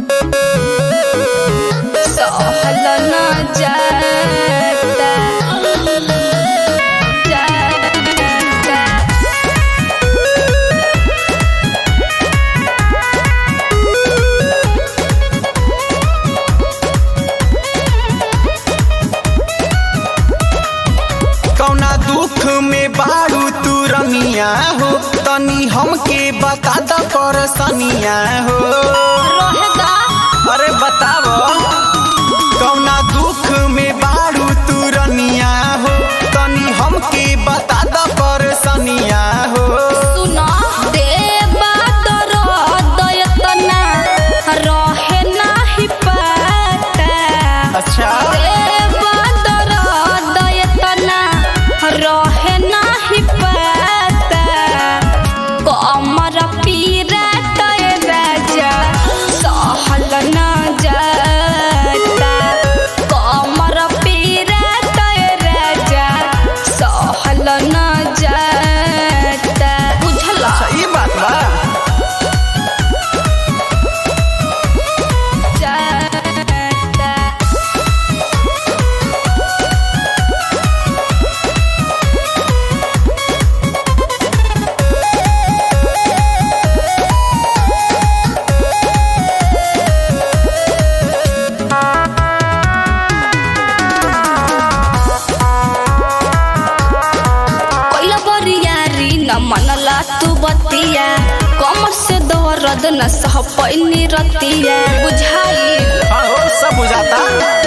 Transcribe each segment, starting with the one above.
सहल न जाता जाता कौना दुख में बारू तू रमिया हो तनी हमके बता द परसनिया हो रहेगा अरे बताओ कौना दुख में बारू तू रमिया हो तनी हमके बता द परसनिया हो सुना देवा दरद एतना रहे नाही पाता अच्छा देवा दरद एतना रहे नाही पाता कमर पीरा तय राजा सहल न जाता कमर पीरा तय राजा सहल न जाता बुझला अच्छा ये बात बा जाता कोइला बरियारी न मनला तू बतिया कमर से दर्द न सह पैनी रतिया बुझाई हाँ हो सब बुझाता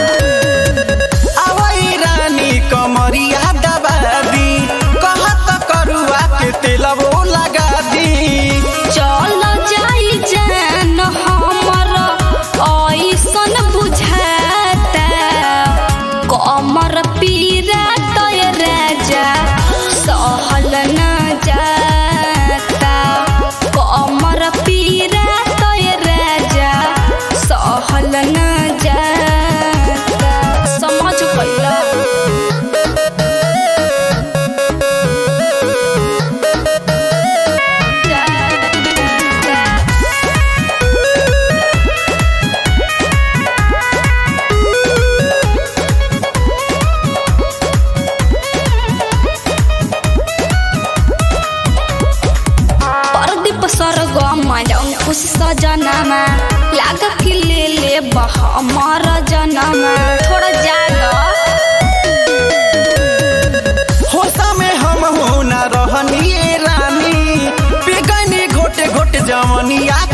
आवई रानी कमरिया दबा दी कहत करुआ के तेलवो लगा दी चल जाई जान हमर ऐसन बुझाता कमर पीरा तय राजा सहल न जाता कमर पीरा तय राजा सहल न जाता समझ गइला जाता परदीप स्वर्ग अंकुश सजनमा लाग कि ले ले बह मर जनमा थोड़ा जाग होशा में हम हो न रहनी ए रानी पिगनी घोटे घोटे जवनिया